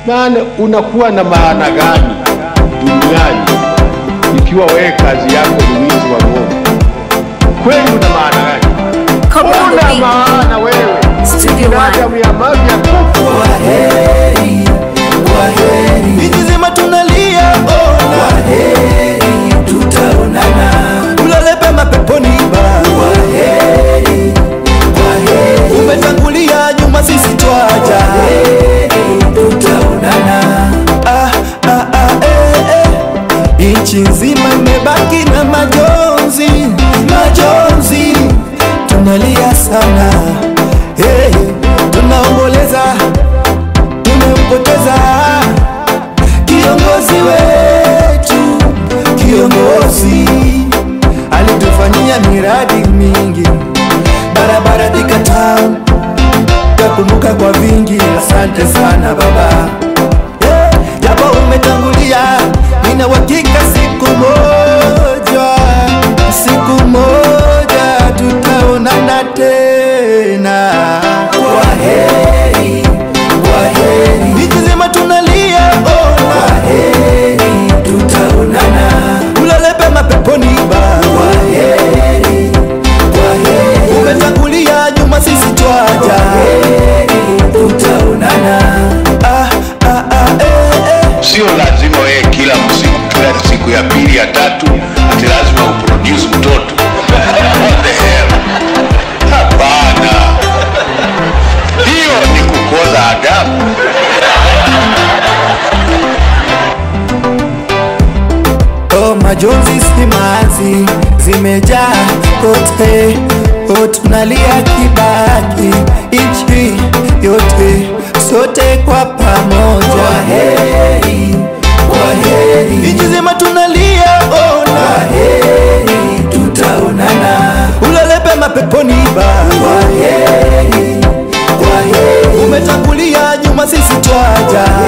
maana unakuwa na maana gani duniani ikiwa wewe kazi yako ni wizi wa ng'ombe? Kweli una maana gani? Come on, Una baby. maana wewe, Studio One. binadamu ya mavi ya kufu. Kwaheri, kwaheri, Nchi nzima tunalia ona, kwaheri, tutaonana. ulale pema peponi Baba. Kwaheri, kwaheri, Umetangulia nyuma, sisi twaja. kwaheri, tutaonana. Ah, ah, ah, eh, eh. Nchi nzima imebaki na majonzi, majonzi, tunalia sana hey, tunaomboleza, tumempoteza kiongozi wetu, kiongozi alitufanyia miradi mingi, barabara Thika Town takumbuka kwa vingi. Asante sana baba, Eh, japo umetangulia, nina uhakika siku moja, siku moja tutaonana tena. Kwaheri, kwaheri, Nchi nzima tunalia, ona kwaheri, tutaonana. ulale pema peponi Baba. Kwaheri, kwaheri, Umetangulia nyuma, sisi twaja. kwaheri, tutaonana. Ah, ah, ah, eh, eh. Sio lazima wewe kila siku, kila siku ya pili ya tatu ati lazima uproduce mtoto. What the hell? Hapana, hiyo ni kukoza adabu. Oh, majonzi simanzi zimejaa kote, oh, tunalia Kibaki, nchi yote, sote kwa pamoja, Kwaheri, kwaheri, nchi nzima tunalia, ona kwaheri, tutaonana. ulale pema peponi Baba, Kwaheri, kwaheri, umetangulia nyuma, sisi twaja,